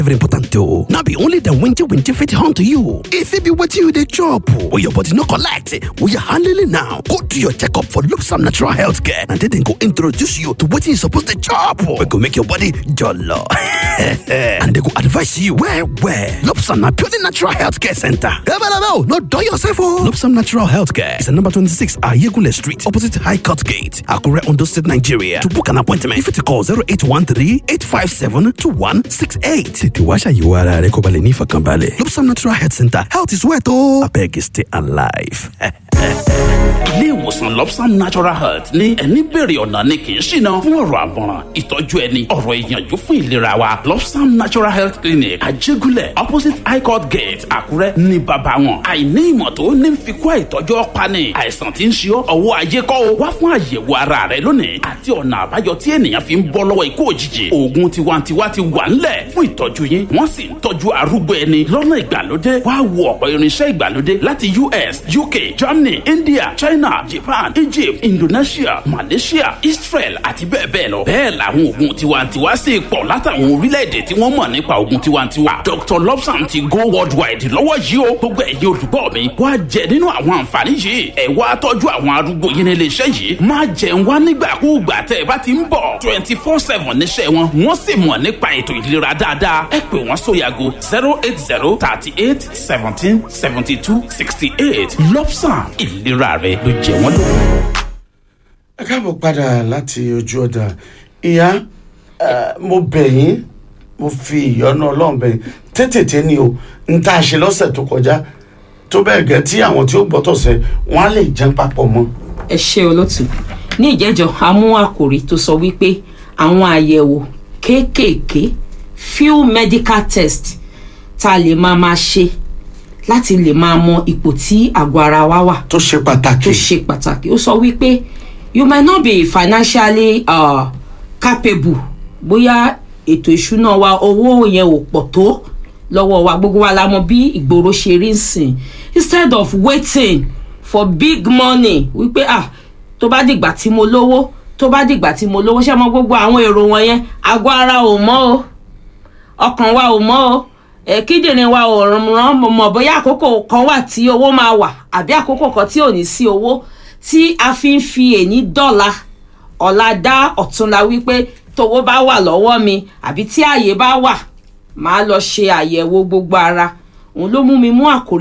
very important o no be only dem winty winty fit hunt you e fit be wetin you dey chop or your body no collect we are handling now go do your checkup for lobsam natural health care and then dem go introduce you to wetin you suppose dey chop wey go make your body jollo and dem go advise you well well lobsam na purely natural health care center ebelebe no dull yourself o lobsam natural health care is at number twenty-six ayegule street opposite high court gate akure ondo state nigeria to book an appointment you fit call zero eight one three eight five seven two one six eight tètè wá ṣàyẹ̀wò ara rẹ kó ba lè ní ìfọ̀kànbalẹ̀ lobsam natural health center health is wealth o abeg stay alive. ilé ìwòsàn lobsam natural health ní ẹni bèrè ọ̀nà ni kì í ṣìnà fún ọ̀rọ̀ àmọ̀ràn ìtọ́jú ẹni ọ̀rọ̀ ìyànjú fún ìlera wa lobsam natural health clinic àjẹgúnlẹ̀ opposite high court gate àkúrẹ́ ní bàbá wọn àìní ìmọ̀ tó ní fi kó àìtọ́jú ọ̀pani àìsàn tí ń ṣe ọ́ ọwọ́ ayé kọ́ o wá fún àyẹ̀wò ara rẹ lónìí àti ọ̀nà àbáyọ tí ènìyàn fi ń bọ́ lọ́wọ́ ikú òjijì oògùn tiwantiwa ti wà ńlẹ̀ fún ìtọ́jú yín wọ́n sì ń tọ́jú arúgbó ẹni lọ́nà ìgbàlódé wá wo ọ̀pọ̀ irinṣẹ́ ìgbàlódé láti us uk germany india china japan egypt indonesia malaysia israel àti bẹ́ẹ̀ bẹ́ẹ̀ lọ bẹ́ẹ̀ làwọn oògùn tiwantiwa sì pọ̀ látàwọn orílẹ̀-èdè tí wọ́n mọ̀ nípa oògùn tiwantiwa dr lobsam ti go worldwide lọ́wọ́ yìí o gbogbo ẹ̀yin olùgbọ́ mi wá jẹ nínú àwọn àǹfààní yìí ẹ̀ wá tọ́jú àwọn arúgbó yín ní iléeṣẹ́ yìí má jẹun wá nígbàkúùgbà tẹ́ ẹ bá ti ń bọ̀ twenty four seven níṣẹ́ wọn wọ́n sì mọ̀ nípa ètò ìlera dáadáa ẹ pè wọ́n sóyàgò zero eight zero thirty eight seventeen seventy two sixty eight lobsam ìlera rẹ ló jẹ wọ́n lógún. ẹ káàbọ̀ padà láti ojú ọjà ìyá eh, mo bẹ̀ yín mo fi ìyọ́nú ọlọ́run bẹ̀ yín tètè ni o n tá a ṣe lọ́sẹ̀ tó kọjá tó bẹ́ẹ̀ gẹ́ tí àwọn tí ó gbọ́tọ̀ sẹ́ wọ́n á lè jẹun papọ̀ mọ́. ẹ ṣe olótù ní ìjẹ́jọ́ a mú àkòrí tó sọ wípé àwọn àyẹ̀wò kéékèèké few medical test tá a lè máa máa ṣe láti lè máa mọ ipò tí àgọ́ ara wa wà tó ṣe pàtàkì. tó ṣe pàtàkì ó sọ wípé you might not be financially uh, capable bóyá ètò ìṣúná wa owó yẹn ò pọ̀ tó lọ́wọ́ wa gbogbo wa la mọ bí ìgboro ṣe rí nsìn instead of waiting for big money wípé ah tó bá dìgbà tí mo lówó tó bá dìgbà tí mo lówó ṣé mo gbogbo àwọn èrò wọn yẹn àgọ́ ara ò mọ́ o ọkàn wa ò mọ́ o ẹ kíndìnrín wa ò ràn mọ̀ bóyá àkókò kan wà tí owó máa wà àbí àkókò kan tí ò ní sí owó tí a fi ń fi èní dọ́là ọ̀la dá ọ̀túnla wípé tówó bá wà lọ́wọ́ mi àbí tí ààyè bá wà máa lọ ṣe àyẹ̀wò gbogbo ara òun ló mú mi mú àkórí